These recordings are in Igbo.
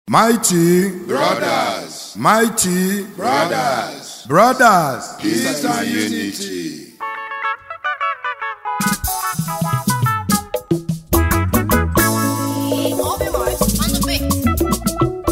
Mighty, Brothers, mighty brothers, brothers. peace and unity. Open Mars on the beat.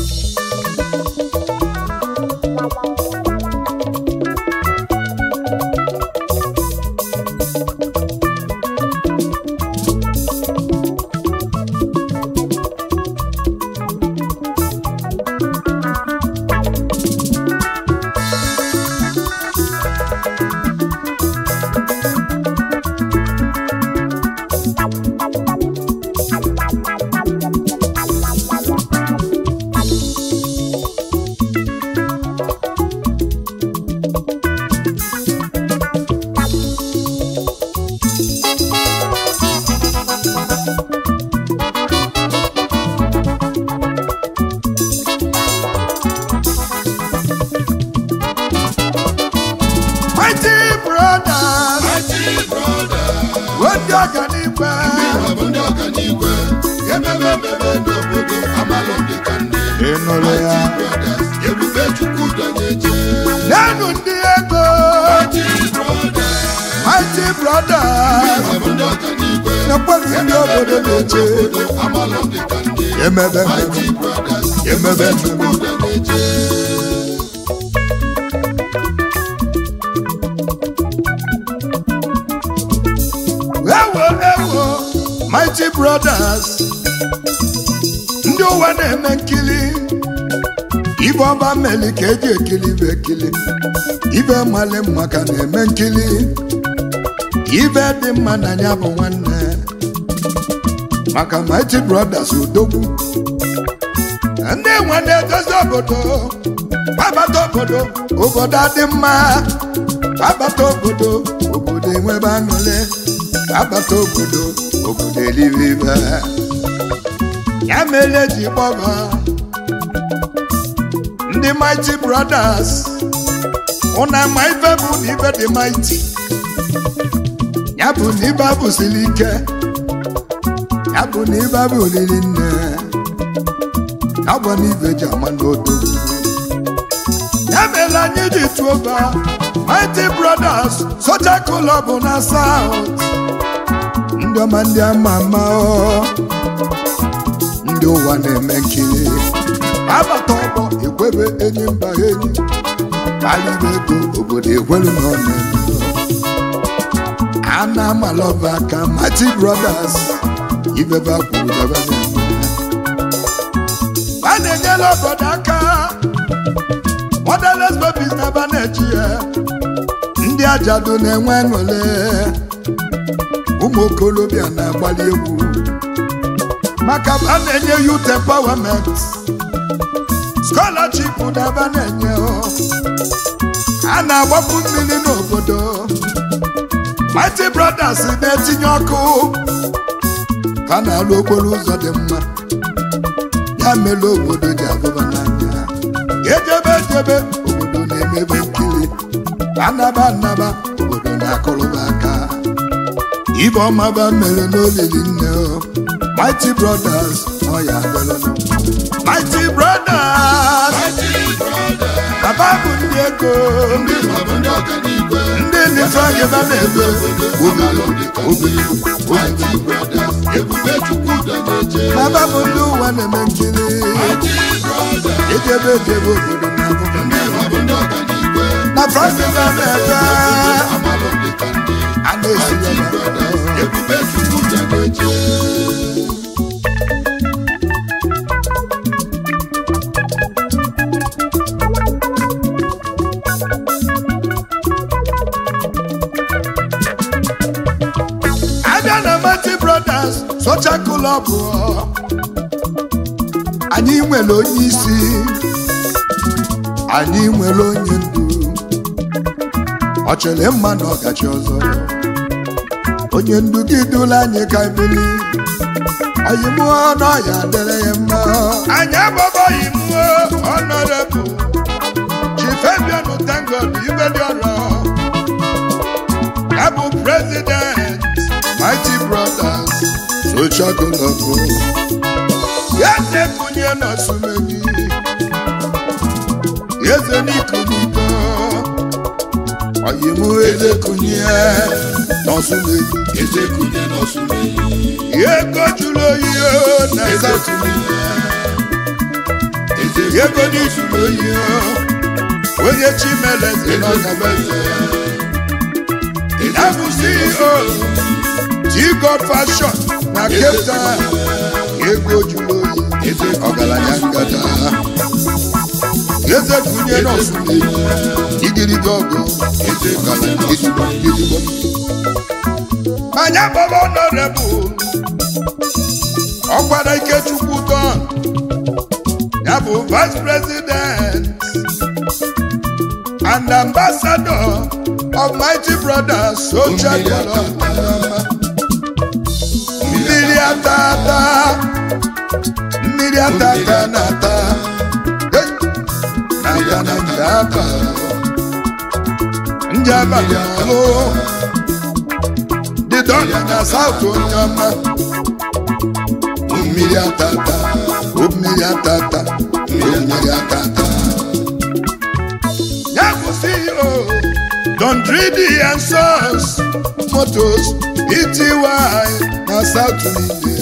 Mighty brothers. Mighty brothers, Wndị ọga n'ikpe. ọ bụ ndị ọganiigwe, ememe ememe n'obodo amalụ dị ka ndị. Ịnụrụ ya. Mighty brothers, ebube Chukwu dọnyeje. N'enu ndị ego. Mighty brothers, Mighty brothers. ọ bụ ndị ọganiigwe, N'ekweru ndị obodo na-eche. obodo amalụ dị ka ndị. Emebe Mighty emebe. brothers, Emebe ebube Chukwu dọnyeje. Ewo ewo. Mighty brothers. Ndị ụwa na-eme nkili. Ibe ọba mmeli ka eji ekili ibe ekili. Ibe mmalị mma ka na-eme nkili. Ibe dị mma na ya bụ nwanne. Maka Mighty brothers odogwu. Ndị nwe na-edozi obodo. Gbabata obodo. Obodo adị mma. Gbabata obodo. Obodo enwebe aṅụrị. Gbabata obodo. Obodo elibe ibe. Ya mere eji kpọba ndị Mighty Brothers ụna ma ife bụ na ife dị mighty ya bụ na ibe abụsiri ike ya bụ na ibe abụ olili nne ya bụ na ibe ji ama n'odo ya mere anyị ji tụọ ba Mighty Brothers Social Club na South ndị ọma ndị ama ama ọ ndị ụwa na-eme nkiri abata ọgbọ ekwebe enyi mba enyi kpalibe ego obodo ekwelu na ọnụ a na-amalọba aka Mighty Brothers ibebe kwuru bebe na-eme a na-enyela obodo aka motherless babies na aba na-eji ya ndị ajadu na-enwe aṅụle ụmụ okorobịa na-agbali egwu maka a na-enye youth empowerment scholarship daba na-enye o. a na-agbapụ mmiri n'obodo Mighty Brothers na-etinye ọkụ ka a na-alụ okporo ụzọ dị mma ya mere obodo ji abụba n'anya ejebe ejebe obodo na-emebe nkiri anaba anaba obodo na-akụrụba aka ibe ọma ba mere n'olili nne o Mighty Brothers ọ ya adịlụnụ Mighty Brothers Mighty brothers, Baba bụ ndị ego ndị ọ bụ ndị ọganiigwe, ndị n'ife agịba na-ebe amalụ dị ka ndị. Mighty brothers, ebube Chukwu dọnyeje. Baba bụ ndị ụwa na-eme nkiri Mighty brothers, ejebe ejebe obodo na abụba ndị ọ bụ ndị ọganiigwe, na Fraịdịga na-ebe amalụ dị ka ndị. a na-esi ya Mighty brothers, ebube Chukwu dọnyeje. abịa na Mighty Brothers Social Club anyị nwere onye isi anyị nwere onye ndu ọ chere mma na ọgachi ọzọ onye ndu gị dula anyị ka bili anyị mụọ n'ọya dịrị ya mma anyị agbọbọghị mụọ ọnọdụ chifebianụ tangod ibe dị ọrụ ya bụ president Mighty Brothers Social Club ya na-ekunye n'osumenyi oyimu ezekunye n'ọsụmeyi eze kunye n'ọsụmeyi ego jụrụ oyi o na eze South kunye eze ego n'ijuru oyi o onye chimeleze n'ọgabeze ya bụ CEO T-God Fashion na Cape Town ego jụrụ oyi eze ọgaranya ngada eze kunye n'ọsụmeyi igirigi ọgụ eze kunye ọgaranya n'ọsụmeyi gidigbo anya baba honorable ọkwara ikechukwu don ya bụ vice president and ambassador of mighty brothers social club mmiri atata mmiri atata na-ata Hey! na-ata na njaba njaba dị n'ọlụ dị dọla na saụt onye ọma mmiri atata o mmiri atata o mmiri atata ya bụ CEO Don Dridi and Sons Motos Ety na South niile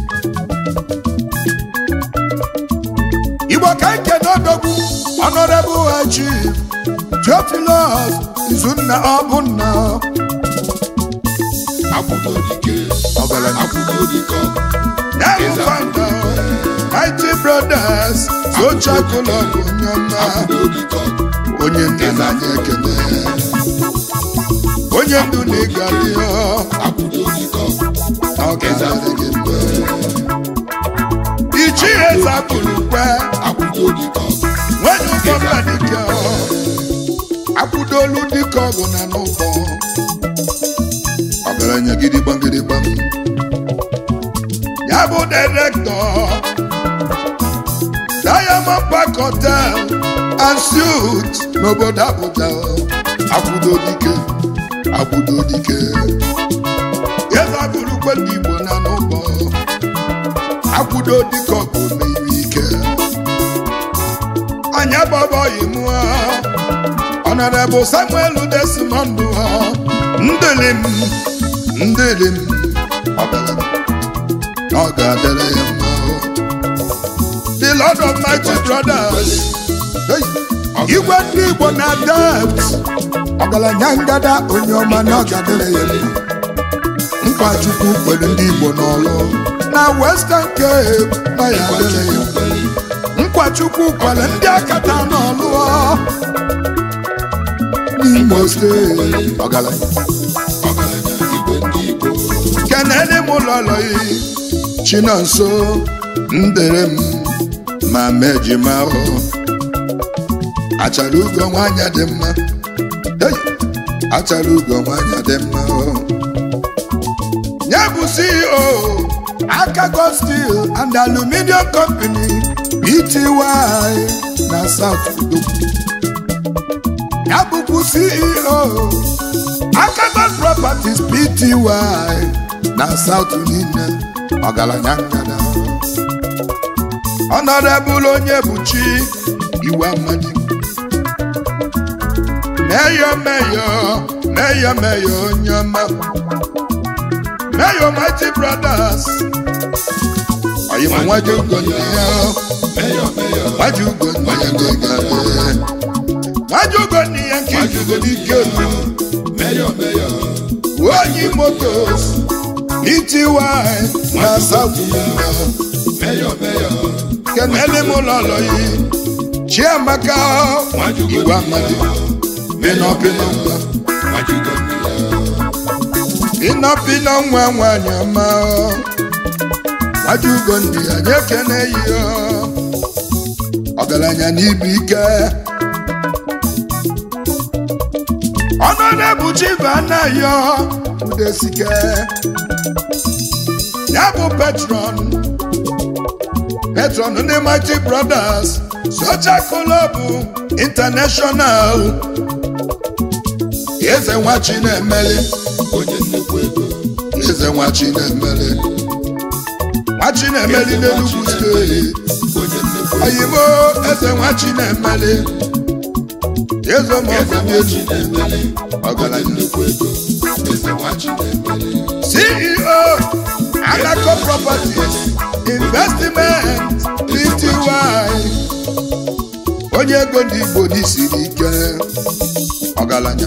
Igbo ka nke n'odogwu Honorable High Chief Theophilus Izunna Ọbụnna akwụkwọ dike ọgaranya akwụkwọ dike ya bụ founder Mighty Brothers Social Club onye ọma akwụkwọ dike onye ndu na anyị ekele onye ndu na ịga dị akwụkwọ dike ọ ga-adịrị gị mgbe ichi eze apụrụ kwe akwụkwọ dike nwanyị ụgbọ mma dike akwụdolu dike ọgụ na n'ụbọ ọgaranya gidigbam gidigbam ya bụ direktọ Diamond Park Hotel and Suites n'obodo Abuja akwụdo dike akwụdo dike eze abụrụkwe ndị Igbo na n'ụbọ akwụdo dike ọgụ mmiri ike anya bọbọghị mụọ Honorable Samuel Desmond ha ndịlị m ndịlị m ọgaranya na ọ ga-adịrị ya mma o. the Lord of Mighty Brothers Hey! igwe ndị Igbo na debt ọgaranya ngada onye ọma na ọ ga-adịrị ya mma nkwa Chukwu kwere ndị Igbo n'ọlụ na Western Cape na ya adịrị ya mma nkwa Chukwu kwere ndị akata n'ọlụ n'Imo steeti ọgaranya ọgaranya igwe ndị igbo kenele m lọlọyi chinonso ndere m ma mejima ahụ achara ugo nwanyị dị mma Hey! achara ugo nwanyị dị mma o. ya bụ ceo akago steel and aluminium company pty na south Odogwu. ya bụkwa ceo akago properties pty na south niile ọgaranya ngada ọnọdebụl onye buchi iwe amadi meyo meyo meyo meyo onye ọma meyo mighty brothers oyima nwaji ugo ndị ya meyọ meyọ nwaji ugo ndị ya ga-egade nwaji ugo ndị ya nke ijugo n'ike olu meyọ meyọ onye motos ity na south niile meyọ meyọ kenele m lọlọ yi chiamaka igwe amadi pinọpinọ nwa majugo mmiri pinọpinọ nwa nwanyị ọma wajugo ndị anyị ekene yi ọgaranya n'ibu ike ọnụ na-ebu chiva anaghị udesike ya bụ petron patron ndị Mighty Brothers Social Club International eze nwa Chinemeli onye nnukwu ego eze nwa Chinemeli nwa Chinemeli n'Enugu steeti onye nnukwu ego oyimo eze nwa Chinemeli eze eze maọbụ nwachi na-emeli ọgaranya ọgaranya nnukwu ego eze nwachi na-emeli ceo anako properties investment pty onye ego ndị igbo n'isiri ike ọgaranya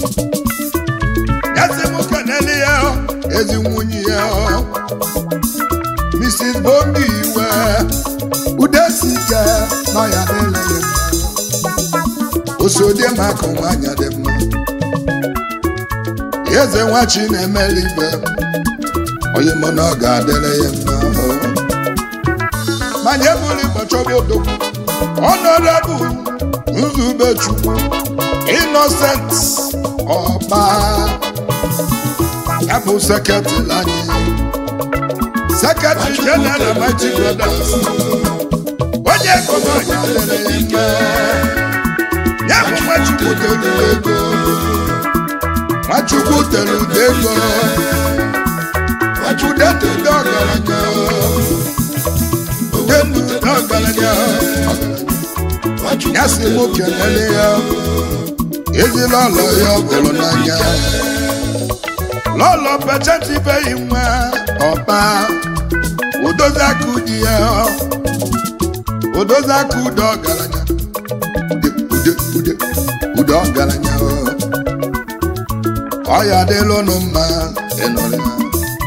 yasị m kenele ya ezi nwunye ya mrs bongi iwe udesi ike na ya na-ele ya mma osodie maka nwanyị dị mma eze nwachi na-emeli ibe onye mụ na ọ ga-adịrị ya mma manya ebuli gbachọba odogwu ọnọdebụ nzubechukwu innocent ọba ya bụ sekretịrị anyị sekretịrị jeneral mighty brothers onye ego na ọnya dịrị ya mma ya bụ nwachukwu telu ego nwachukwu telu ego Udetu ndị ọgaranya Udetu ndị ọgaranya Ya sị mụ kelele ya Ezila ọlọ ya ọ bụrụ n'anya Lọlọ pecheti beghị nwa ọba Odozi aka ụdị ya Odozi aka ude ọgaranya Ude ude ude ude ọgaranya Ọ ya adịla ụnụ mma ịnọrọ ya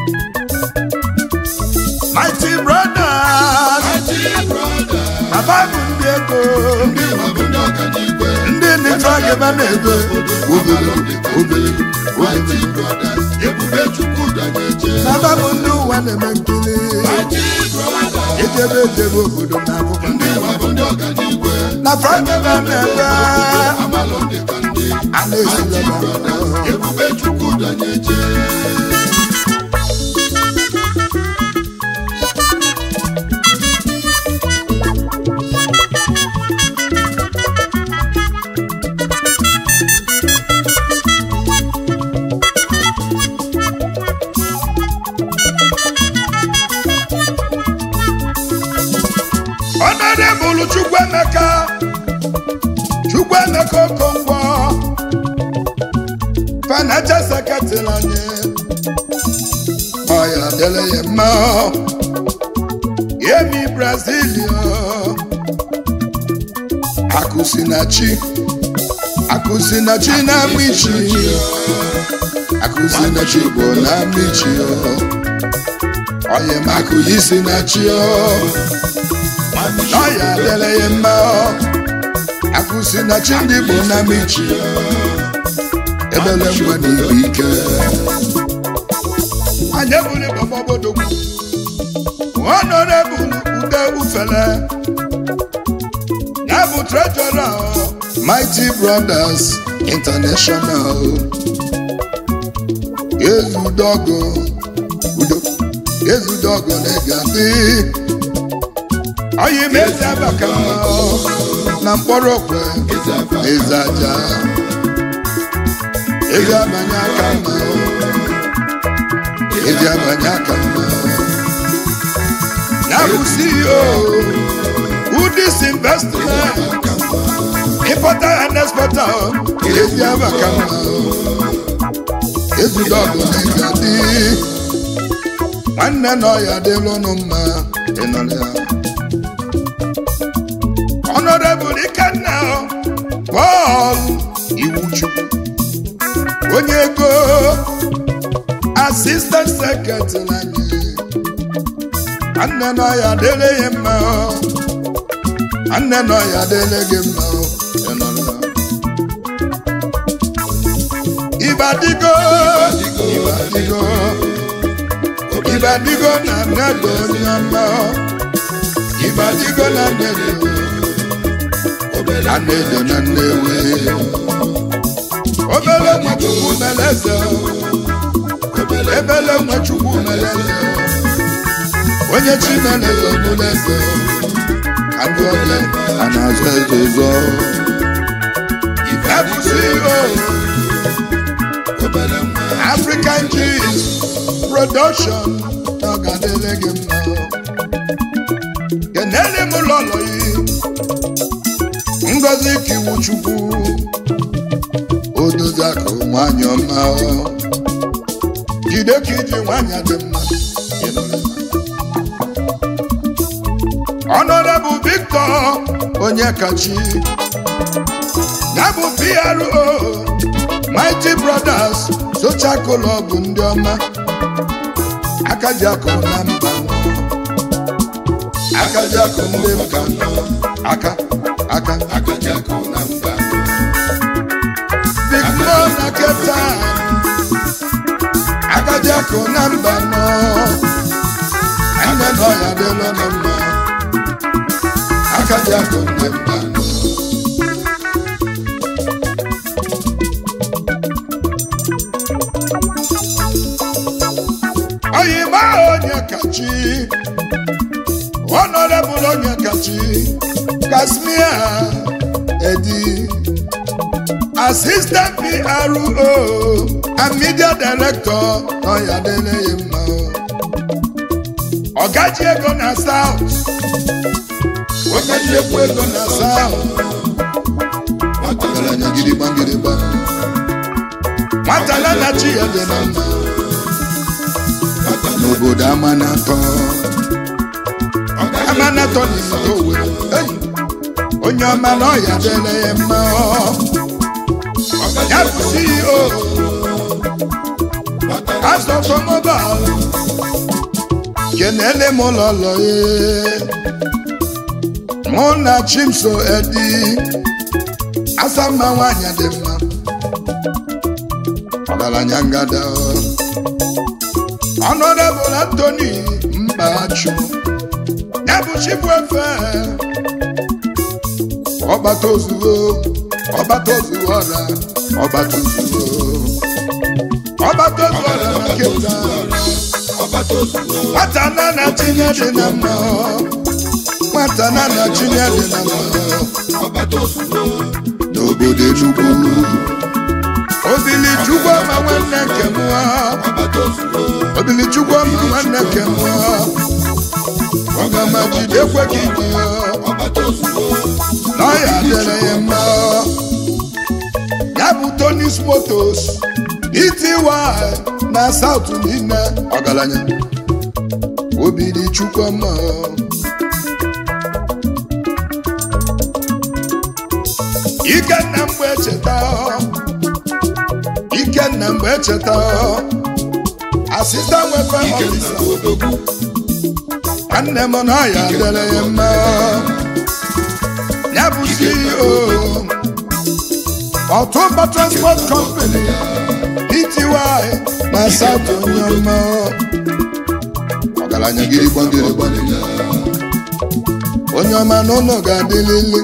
Mighty brothers, Baba bụ ndị ego, ndị nwa bụ ndị ọganiigwe ndị nịta gịba na-ego, obere obere Mighty Brothers ebube chukwu dajeje Baba bụ ndị ụwa na-eme nkiri, Mighty Brothers ejebe ejebe obodo na abụba. ndị nwa bụ ndị ọganiigwe Na Fraịdebe na-ebe, amalụ ndị ka ndị a na-esile Mighty Brothers ebube chukwu dajeje Honorable Chukwuemeka, Chukwuemeka Okonkwo, Financial Secretary anyị, ọ ya dịrị ya mma, Yemi Brazil, Akụsinachi, Akụsinachi na Michi, Akụsinachi bụ na Michi, Oyem Akụyisinachi, n'ọya adịla ya mma akwụsị na chi ndị bụ na michi ebele ngwa na ibu ike anyị ebuli gbọgbọgbodogwu honorable ude ufele ya bụ trejọra mighty brothers international ezudogo udo ezudogo na-ega dị Anyị mezi abaka na mkpọrọ okwe eze aja ezi abanye aka mma ezi abanye aka mma ya bụ CEO Udis Investment Importer and Exporter ezi abaka mma ezudọgụ na ịga dị nwanne na ọya dịlụ ụnụ mma ịnọrọ ya Honorable Ikenna Paul Iwuchukwu onye ego Assistant Secretary anyị nwanne na ya dịrị ya mma nwanne na ya dịrị gị mma ị nụrụ ya. Ibadigo Ibadigo Ibadigo na nnedo onye ọma Ibadigo na nnedo na nnedo na nnewi obere nwachukwu meleze ebele nwachukwu meleze onye chi meleze bụleze ka ndị ọbịa a na-azụ eze ụzọ ebusi African Cheese Production na ọ ga-adịrị gị mma kenele m ụlọ ụlọ yi ngozi kiwu chukwu nwanyị ọma jide ka iji nwanyị dị mma ịnụrụ ya. Honorable Victor Onyekachi ya bụ PRO Mighty Brothers Social Club ndị ọma aka ji akụ na mba aka ji akụ ndị mba aka aka Akajakụ na mba Victor na Cape Town aka ji akụ na mba nọ anya nọ ya dịla na mma aka ji akụ na mba nọ oyima onye kachi honorable onye kachi kasmia edi assistant pro and media director ọya dele ya mma ọgaji ego na south ọgaji ekwu ego na south ọgaranya gidigba gidigba nwatala na chi ya dị na mma n'obodo amanatọ amanatọ n'ite owere eyi onye ọma na ọya dele ya mma ya bụ ceo azụ ọtọmọbal kenele m ụlọlọ ya mụ na chimso edi asamma nwanyị dị mma ọgaranya ngada Honorable Anthony Mbachu ya bụ Chibuefe ọgbata ozuzo ọgbata ozuzo ọra ọgbata ozuzo ọgbata ozuzo ọra na Cape Town ọbata ozugbo nwata na na tinye dị na mma nwata na na tinye dị na mma ọbata ozugbo n'obodo Enugu obili chukwu ọma nwanne nke mụọ ọbata ozugbo obili chukwu ọma nwanne nke mụọ ọgama jidekwe ka iji ya ọbata ozugbo na ọ ya dịrị ya mma ya bụ tonis motos ity na saụt niile ọgaranya obili chukwu ọma ikenna mgbe echeta ikenna mgbe echeta asista nwefe ọfisa odogwu nwanne m na ọ ya dịrị ya mma ya bụ ceo ọtụmba transport company ity na south onye ọma ọgaranya gịrịgba gịrịgba onye ọma n'ụlọ ga-adịlili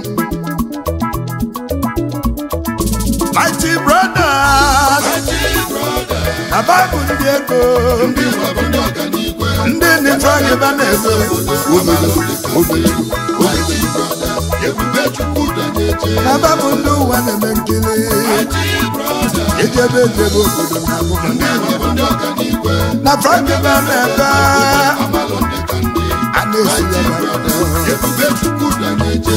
mighty brothers na baịbụl ndị ego ndị nwabụ ndị ọganigwe ndị nifagịba na-ego obodo obodo Mighty Brothers ebube chukwu danyeje na baịbụl ndị ụwa na-eme nkiri Mighty Brothers ejebe ejebe obodo na abụba ndị nwabụ ndị ọganigwe na fragịba na-ebe amalụ ndị ka ndị a na-esi ya Mighty Brothers ebube chukwu danyeje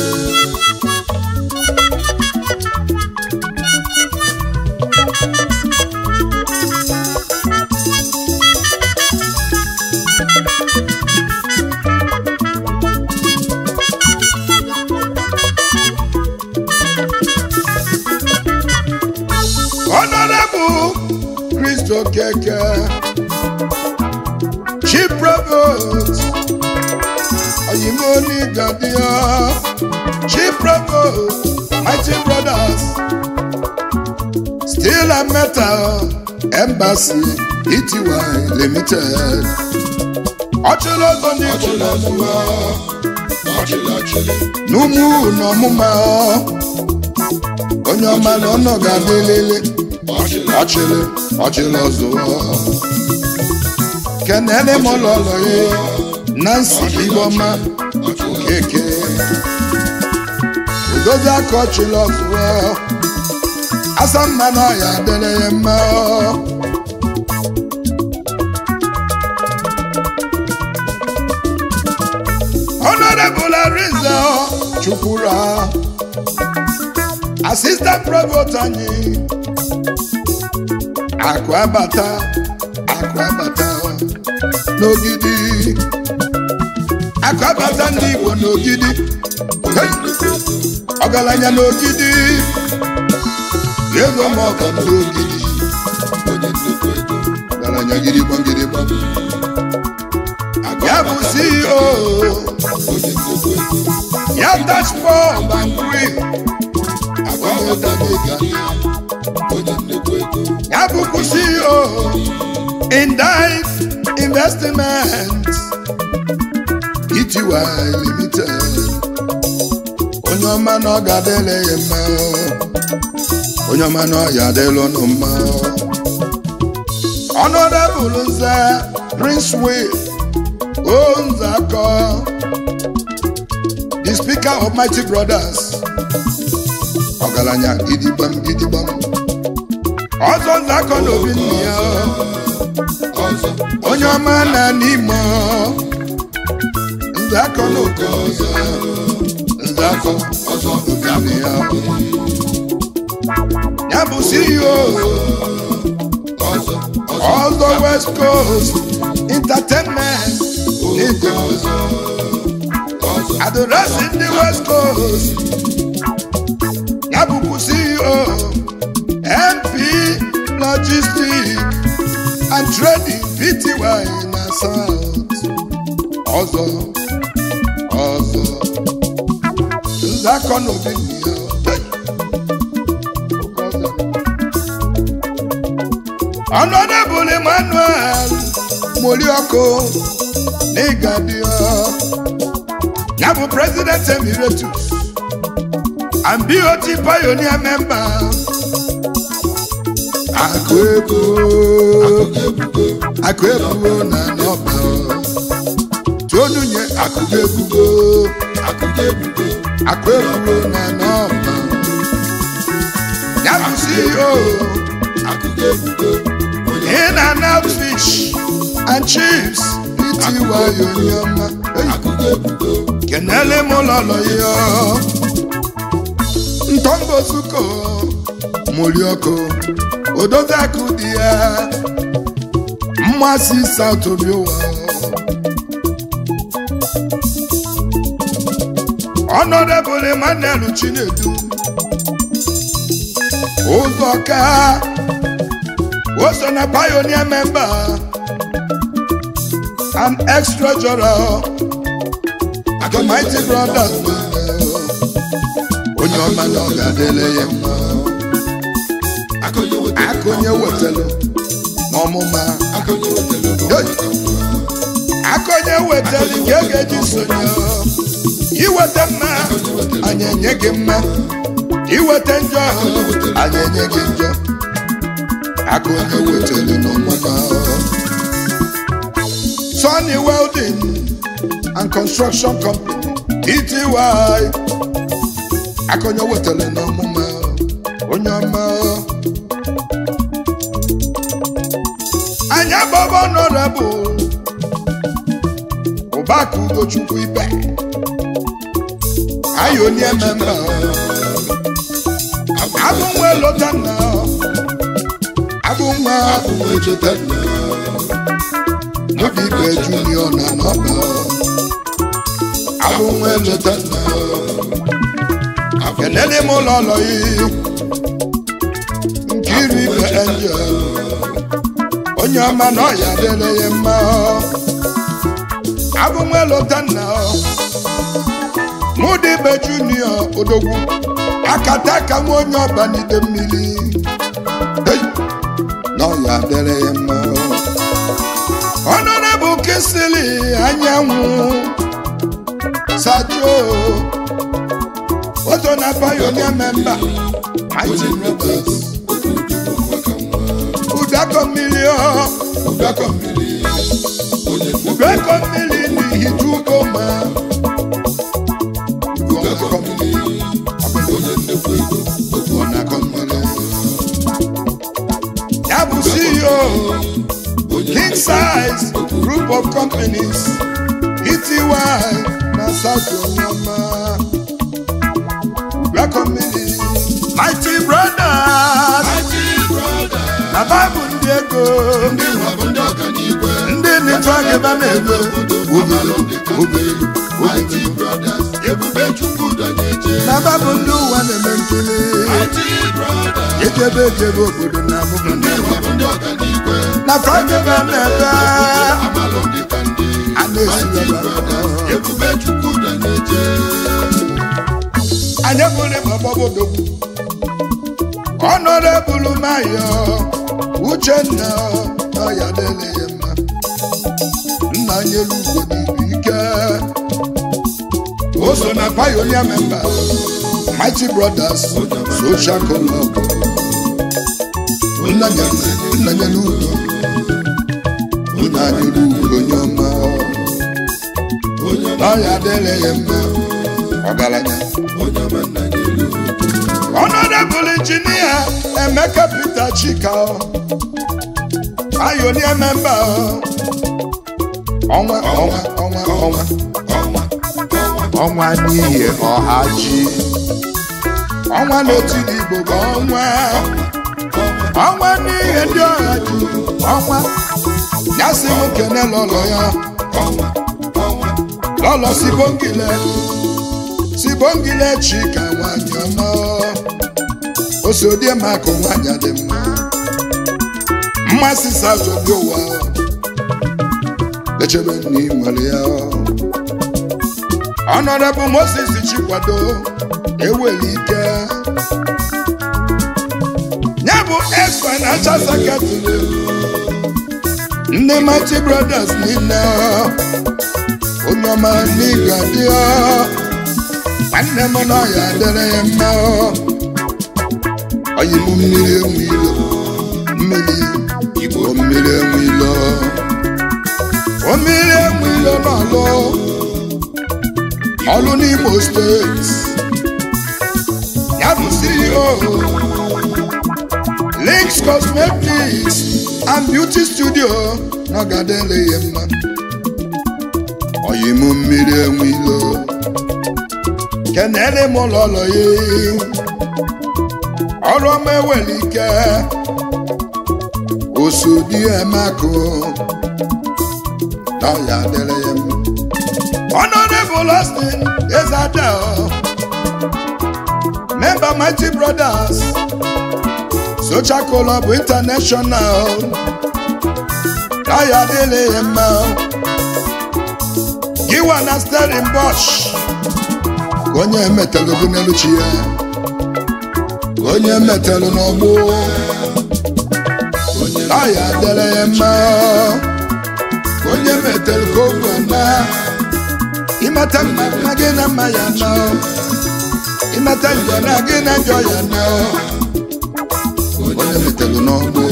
Honorable Christo Keke, Chief Provost, Oyimoni Gadia, Chief Provost, Mighty Brothers, Steel and Metal Embassy, ETY Limited. Ọchịrị ọzọ n'Igbo n'ọmụma, ọchịlị ọchịlị n'ụmụ n'ọmụma, onye ọma na ọnọ ga-adịlele. ọchịlị ọchịlị ọchịlị ọzụwa kenele m ụlọlọ ya nancy iboma okeke udozi aka ọchịlị ọzụwa asa mma na ọya adịrị ya mma honorable ariza chukwura assistant provost anyị akụ abata akụ abata n'ogidi akụ abata ndị igbo n'ogidi Hey! ọgaranya n'ogidi ego ma ọga n'ogidi ọgaranya gidigbam gidigbam ya bụ ceo ya dashboard and grill ya bụkwa ceo indict investment ety limited onye ọma na ọ ga-adịle ya mma onye ọma na ọ ya adịla ụnụ mma honorable nze prince will o nze akọ the speaker of mighty brothers ọgaranya gidigbam gidigbam ọzọ nze akọ na obi nna ya onye ọma na n'ime nze akọ na oke ọzọ nze akọ ọzọ obi nna ya ya bụ ceo ọzọ west coast entertainment lagos adorasi ndị west coast ya bụkwa ceo mp logistic and trading pty na south ọzọ ọzọ nzakọ na obi nna ya Hey! Oke ọzọ. Honorable Emmanuel Molioko Negadio ya bụ President Emeritus and BOT Pioneer member akụ ego akụ ebugo na n'ọba tonunye akụ ebugo akụ ebugo na n'ọba ya bụ CEO in and out fish and chips iti wayo nyama kenele m lọlọ ya ntọmbozuko moriọkụ odozi akụ dị ya mmasị South Obiowa Honorable Emmanuel Chinedu ụzọka o so na pioneer member and ex-treasurer the mighty brothers onye ọma na ọ ga-adịle ya mma aka onye wetara n'ọmụma Hey! aka onye wetara nke a ga-eji sonye iweta mma anyị enye gị mma iweta njọ anyị enye gị njọ aka onye wetara n'ọmụma Sunny Welding and Construction Company Tty aka onye wetara n'ọmụma onye ọma anyị agbaba honorable ụbaka ugochukwu ibe anyị onye memba abụ nwa elotanna abụ nwa n'obi ibe junior na n'ọba abụ nwa elotanna kenele m ụlọ ụlọ yi nkiri ibe angel onye ọma na ọya adịla ya mma abụ nwa elotanna mụdịbe junior odogwu akata aka nwa onye ọba n'ide mmiri Hey! na ọya adịla ya mma honorable kisili anyanwụ sajo ozo na pioneer member mighty brothers ụdakọ mmiri ọ ụdakọ mmiri n'ihicha ugo ma ụdakọ mmiri ọ na-akọ mmiri ya bụ CEO king size group of companies ety na south onyama ụdakọ mmiri mighty brothers na bible ego ndị nwa bụ ndị ọganigwe ndị n'ife agịba na-ego amalụ dịka ndị Mighty Brothers ebube chukwu danyeje na babụ ndị ụwa na-eme nkiri Mighty Brothers ejebe ejebe obodo na abụghị ndị nwa bụ ndị ọganigwe na fagịba na-ebe amalụ dịka ndị a na-esi Mighty ebe Brothers ebube chukwu danyeje anyị bụrụ ịgbọgbọbodogwu ọnọdebụlụ mayọ uchenna ọya dele ya mma nna nyelu ugo n'ibu ike o so na pionia memba mighty brothers social club nna nyelu- nna nyelu ugo nna nyelu ugo onye ọma ọya dele ya mma ọgaranya Honorable Engineer Emeka Peter Chika Pioneer member ọnwa ọnwa ọnwa ọnwa ọnwa ọnwa ọnwa n'ihi ọha ji ọnwa n'etiti Igbo bụ ọnwa ọnwa n'ihi ndị ọha ji ọnwa ya sị m kene lọlọ ya ọnwa ọnwa lọlọ sibongile sibongile Chika nwanyị ọma osodie makụ nwanyị dị mma mmasị sazobi ụwa echebe nna ị nwere ya Honorable Moses Chikwado eweli ike ya bụ ex financial secretary ndị Mighty Brothers niile onye ọma n'ịga dị nwanne m na ọya dịrị ya mma oyi m mmiri enwe ilo mmiri igbo mmiri enwe ilo o mmiri enwe ilo n'ọlụ ọlụ n'Imo steeti ya bụ CEO Links Cosmetics and Beauty Studio n'ọgadele ya mma oyi m mmiri enwe ilo kenere m ụlọlọ ya ọrụ ọma ewere ike osodi emakụ na ọya dịrị ya mma Honorable Austin Ezadel member Mighty Brothers Social Club International na ọya dịrị ya mma Giwa na Stellenbosch ka onye emetalụ gị n'elu chi ya ka onye metalụ n'ọgbụ ọya dere ya mma ka onye metalụ ka ogwe na ịmata mma na gị na mma ya na ịmata njọ na gị na njọ ya na onye metalụ n'ọgbụ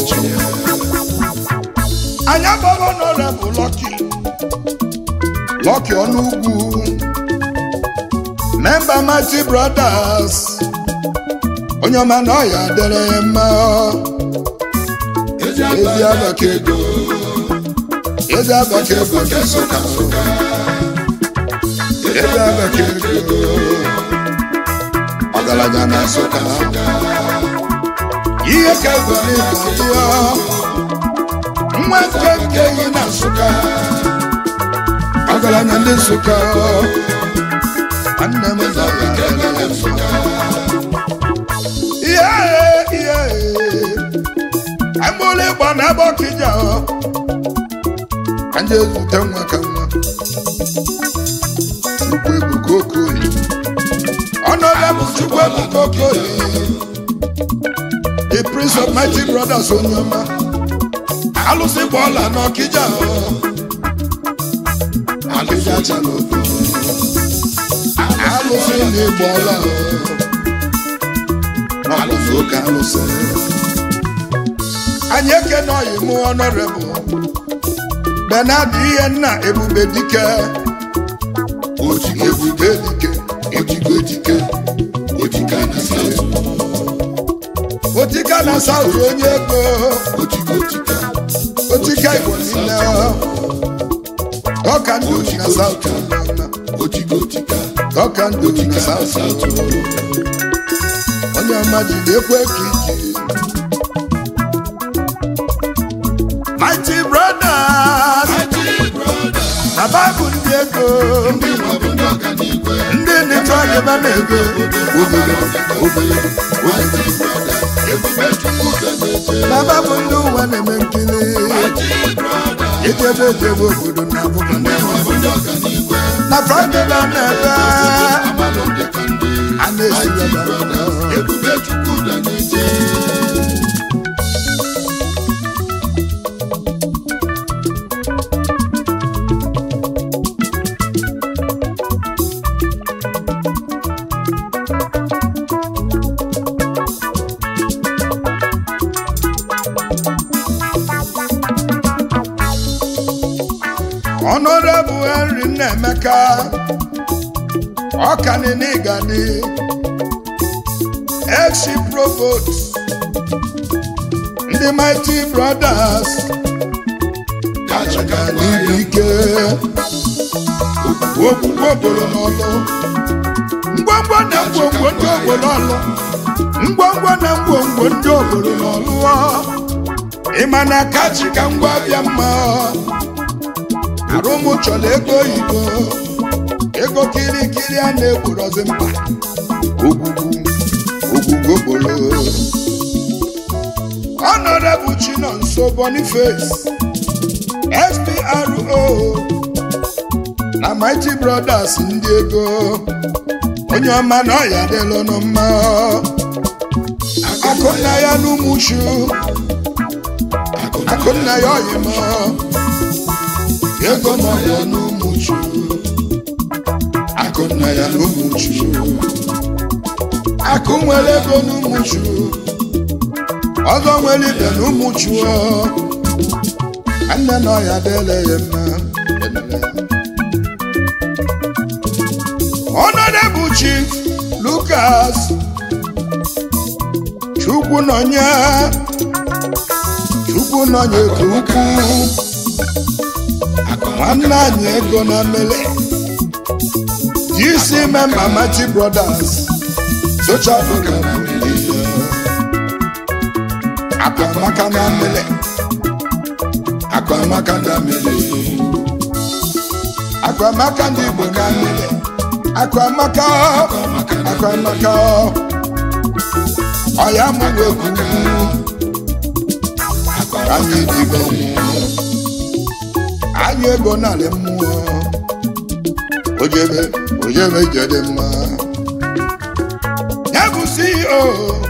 anya gbọrọ n'ọrịa bụ lọki lọki ọnụ ugwu member Mighty Brothers onye ọma na ọya dere ya mma ezi ezi abaka ego ezi abaka ego dị Nsụka ezi abaka ego ọgaranya na Nsụka ihe ka ego n'ịga dị nwa nke nke yi na Nsụka ọgaranya ndị Nsụka nwanne m na ọya dere ya mma ihe ihe agbụrụ ịgba na ebe ọkịja ka ndị ezute nwa ka nwa chukwu ebuka okoye ọnọdụ bụ chukwu ebuka okoye the prince of mighty brothers onye ọma alụsị gba ọla na ọkịja ọkịja chala obodo alụsị na ịgba ọla alụsị oke alụsị anyị ekene ọyị mụ ọnọrebụ benad ihe nna ebube dike ojigo ebube dike ojigo ejike ojika na saụt otika na saụt onye ego ojigo ojika otika igbo niile ọka ndụ na saụt ojigo ojika ọka ndụ na saụt saụt onye ọma jide ekwe ka iji baba bụ ndị ego ndị nwa bụ ndị ọganigwe ndị nịtụ agịba na-ego obodo obodo Mighty Brothers ebube chukwu ụzọ na-eche baba bụ ndị ụwa na-eme nkiri Mighty Brothers ejebe ejebe obodo na abụba ndị nwa bụ ndị ọganigwe na fraịde na na-ebe amalụ dị ka ndị a na-esi Mighty ebe Brothers ebube chukwu ụzọ na-eche Honorable Henry Nnemeka Ọkaninigadi FC Provost ndị Mighty Brothers kachaga n'ibu ike okwukwe obodo n'ọlụ ngwongwo na ngwongwo ndị obodo ọlụ ngwongwo na ngwongwo ndị obodo n'ọlụ ịma na kachi ka ngwa bịa mma arụmụ chọrọ ego oyibo ego kirikiri a na-egburozi mkpa ogwugwu ogwugwu okporo Honorable Chinonso Boniface SPRO na Mighty Brothers ndị ego onye ọma na ọya adịlụ nụ mma akụnna ya n'ụmụchu akụnna ya ọyịmọ ego nọ ya n'ụmụchu akụnna ya n'ụmụchu akụ nwere ego n'ụmụchu ọzọ nwere ibe n'ụmụchu nne na ọya adịla ya mma Honorable Chief Lucas Chukwu nọnye Chukwu nọnye ka ukwu nwanne anyị ego na mmele GC member Mighty Brothers Social Program Akwamaka na mmele Akwamaka na mmele Akwamaka ndị Igbo na mmele Akwamaka Akwamaka ọya mụrụ egwu anyị dịgo mmụọ anyị ego narị mmụọ ojebe ojebe jede mma ya bụ CEO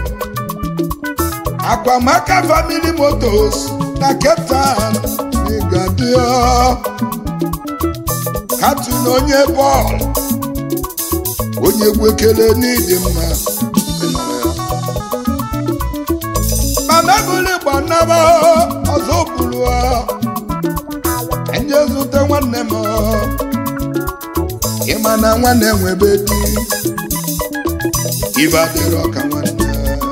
Akwamaka Family Motors na Cape Town n'Igadio katun onye bọọlụ onye egwu ekele n'ịdị mma mana bụrụ gbanaba ọzọ bụrụ enye zute nwanne m ịma na nwanne nwebe di ibe adịrị ọka nwanne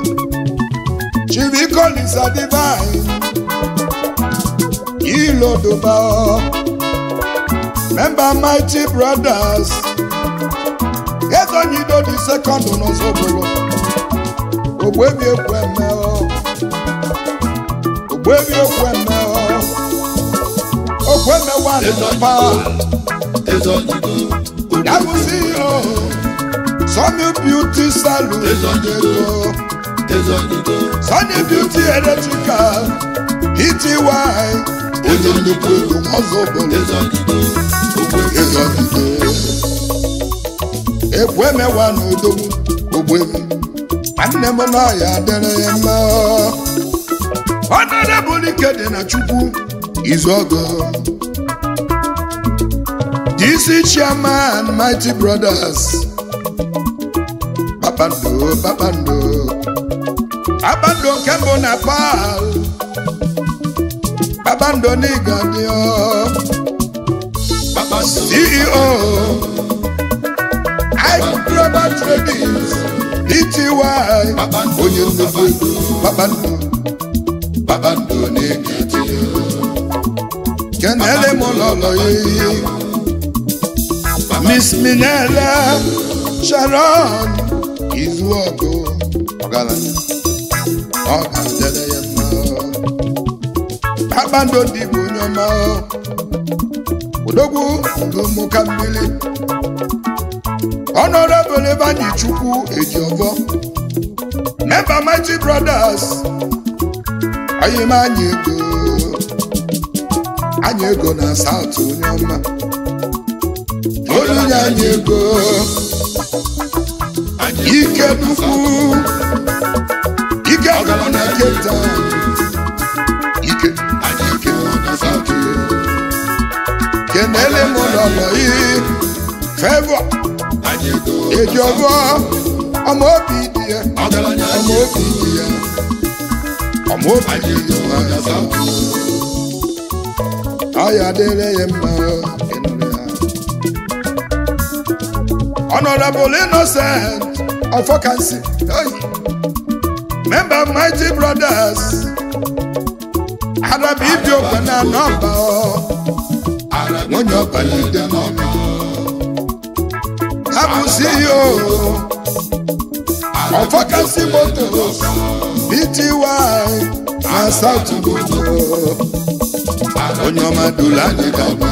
chibikolisa divine ilodoba member mighty brothers ezonyido di second n'ọzọbụrụ ogbebi ekweme ogbebi ekweme okweme wanpa Ezonyigo, yabu CEO Sunny Beauty Salon Ego Ezonyigo, Sunny Beauty Electrical ETY onye nnukwu ego n'ọzọbụrụ Ezonyigo, ezonyido ekwemewa n'odogwu ogbebi nwanne m n'ọya dịrị ya mma ọnọdụbụl ike dị na chukwu izuọgụ DC chairman Mighty Brothers kpakpando kpakpando kpakpando nke mbụ na pal kpakpando n'ịgadio Kpakpando, CEO Ike Global Tradings Ety onye nnukwu ego kpakpando kpakpando na-egeti kenele m ụlọlọ ya eyi Miss Minella Sharon Izuọgụ ọgaranya ọ ga-adịrị ya mma kpakpando dị bụ onye ọma odogwu n'ụmụka mmiri honorable Ebanyi Chukwu Ejiofọ member Mighty Brothers oyim anyị ego anyị ego na South onye ọma olunye anyị ego ike nnukwu ike nnukwu na Cape Town ike ike ike kenele m n'ọlọ yi fevọ Ejiofọ ọmọ obi dị ya ọmọ obi dị ya ọmọ obi dị ya ọya dịrị ya mma ịnụrụ ya Honorable Innocent Ọfọkansị oyi member Mighty Brothers Arabi ibi okwe na nọmba ọ nwunye ọbalide n'ọma ha bụ CEO Ọfọkansị Motos Bty na South Bodo onye ọma duru anyị gaba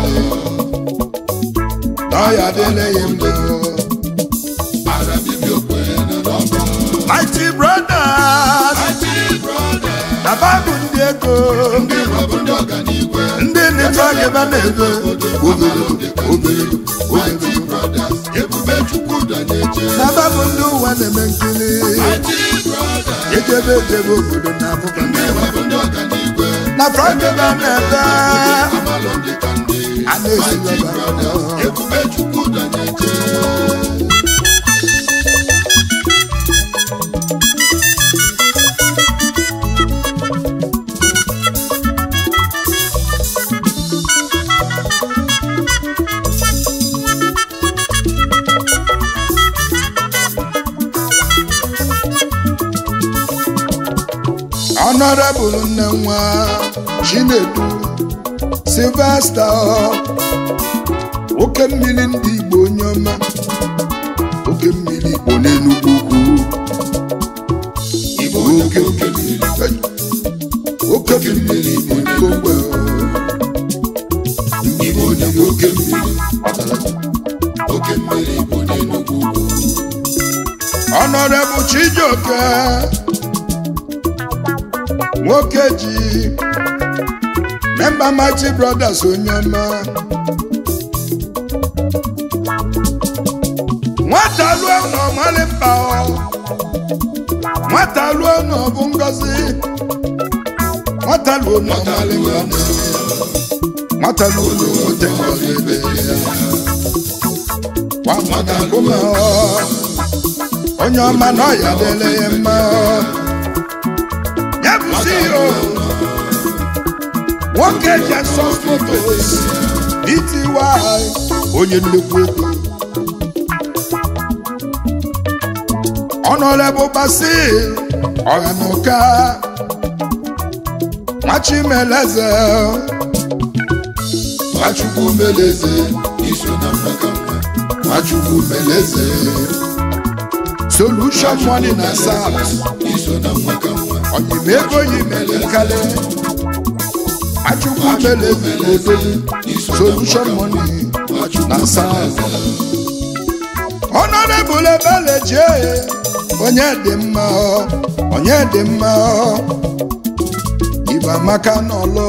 n'ọya dịle ya mma Mighty Brothers na babụ ndị ego ndị nịtụ agịba na-ego ogologo ogologo ogologo na babụ ndị ụwa na-eme nkiri ejebe ejebe obodo na abụba na fraịde ba na-ebe a na-esi ọba Honorable nne nwa Chinedu Sylvester oke mmiri ndị Igbo onye ọma oke mmiri Igbo n'Enugwu ukwu oke mmiri oke mmiri Igbo n'Ikongwe Igbo nyere oke mmiri oke mmiri bụ n'Enugwu ugwu Honorable Chijioke nwoke ji member Mighty Brothers onye ọma nwata luo na ọmali mkpa ọ nwata luo na ọ bụ ngọzi nwata luo na ọmali mkpa nwata luo na ote ngọzi ebe ya nwata na nkume ọ onye ọma na ọya dịle ya mma ọ ya bụ CEO nwoke Jesus Motors Bty onye nnukwu ego Honorable Basil Ọhanuka Nwachimeleze Nwachukwu meleze iso na mmaka mma Nwachukwu meleze Solution Money na South iso na mmaka mma Onyimego Yimelekale Achukwu Meleze Odozi Solution Money na South Honorable Ebeleje onye dị mma ọ, onye dị mma ọ. Ibe amaka n'ọlụ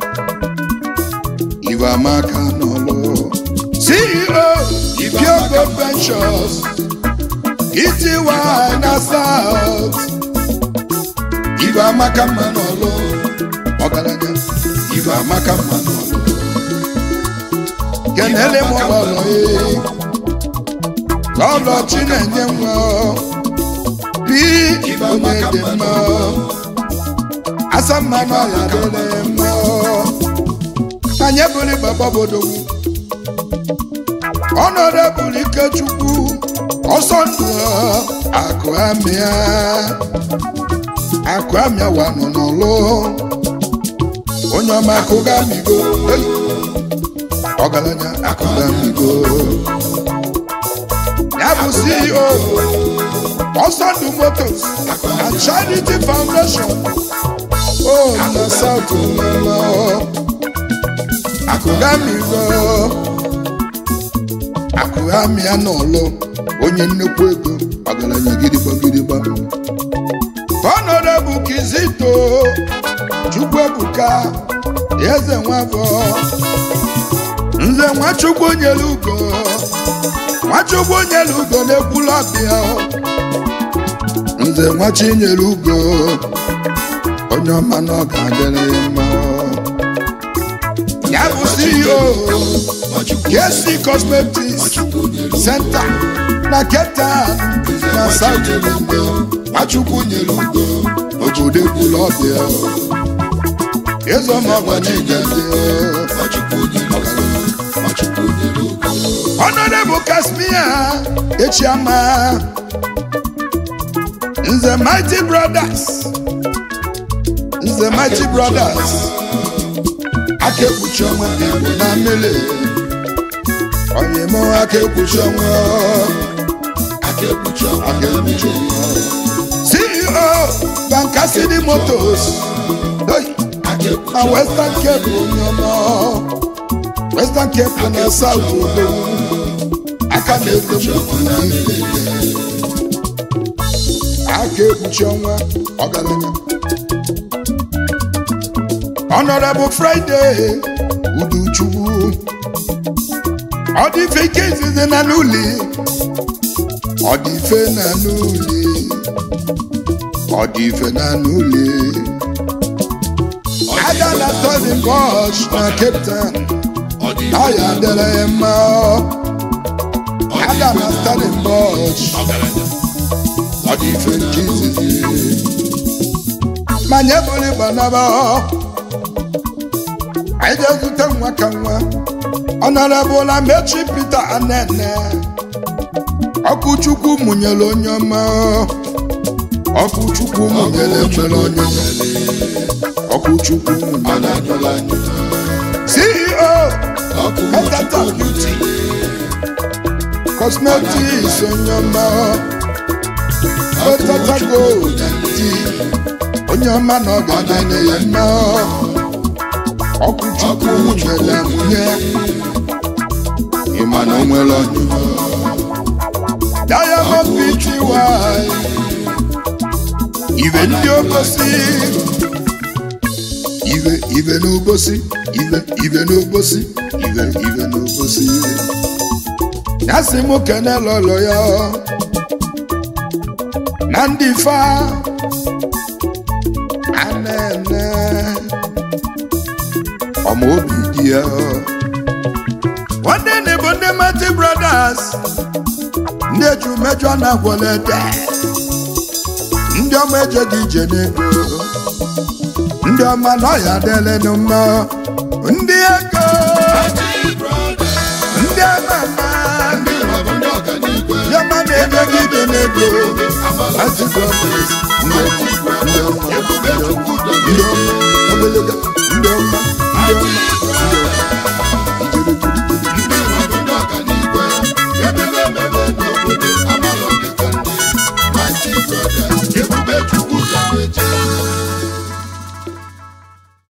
Ibe amaka n'ọlụ CEO Pure Ventures Ity na South Ibe amaka mma n'ọlụ ọgaranya Ibe amaka mma n'ọlụ kenele m ọlọlọ ee lọlọ Chinenye nwa bi onye dị mma asa mma n'ọya dịrị mma anyị bụrụ baba bodogwu ọnọdebụrụ Ikechukwu ọsọ ndụ akụ amịa akụ amịa wanụ n'ọlụ onye ọma akụ ga-amịgo Hey! ọgaranya akụ ga-amịgo ya bụ CEO ọsọndụ motos na charity foundation o na south mama akụghamigo akụghami ya n'ọlụ onye nnukwu ego ọgaranya gidigbagidịgba ọnọdụ kizito chukwuebuka eze nwafọ nze nwachukwu nyere ugo nwachukwu nyere ugo na-ekwulu ọbịa nze nwachi nyere ugo onye ọma na ọ ga-adịrị ya mma ya bụ CEO KC Cosmetics Center na Cape Town na South Africa Nwachukwu nyere ugo obodo ekwulu ọbịa ezọmọgwa chigadi Nwachukwu nyere ugo Nwachukwu nyere ugo Honorable Kasmia Echiama Nze Mighty Brothers Nze Mighty Brothers aka ekpuchi ọnwa Igbo na mmiri onye mụ aka ekpuchi ọnwa aka ekpuchi ọnwa aka ekpuchi ọnwa CEO Bankasidi Motors Hey! aka ekpuchi na Western Cape onye ọma Western Cape na South Odo aka na-ego m aka ekpuchi ọnwa ọgaranya Honorable Friday Uduchukwu ọ dị ife ike izizi na n'ụlọ ọ dị ife na n'ụlọ ọ dị ife na n'ụlọ aga na Tony Bosch na Cape Town ọ dị ọ ya dịrị ya mma aga na Tony Bosch ọgaranya ọ dị ife nke izizi ma nye bụrụ ịgba naba anyị ga-ezute nwa ka nwa ọ nara bụla mechi Peter Anene ọkụ Chukwu mụnyere onye ọma ọkụ Chukwu mụnyere nwere onye ọma ọkụ Chukwu ọ mụnyere na-anyụla anyụ CEO ọkụ Metata Beauty Cosmetics onye ọma Metata Gold dị onye ọma na ọ ga-adị ya mma ọkụ Chukwu nwere nwunye ịma na o nwere ọnyụnyụ Diamond Pty ibe ndị obosi ibe ibe n'obosi ibe ibe n'obosi ibe ibe n'obosi ya sị mụ kene lọlọ ya na ndị fa anene ọma obi dị ya nwanne na bụ ndị Mighty Brothers ndị eju mejọ na gwọlede ndị ọma ejeghị ije n'ego ndị ọma na ọya dịlenụ mma ndị ego ndị ama ama ndị rọbụ ndị ọganigwe ndị ọma na-ejeghị ije n'ego Mighty Brothers ndị ọma ndị ọma ebube chukwu ndị ọma ogologo ndị ọma ndị ọma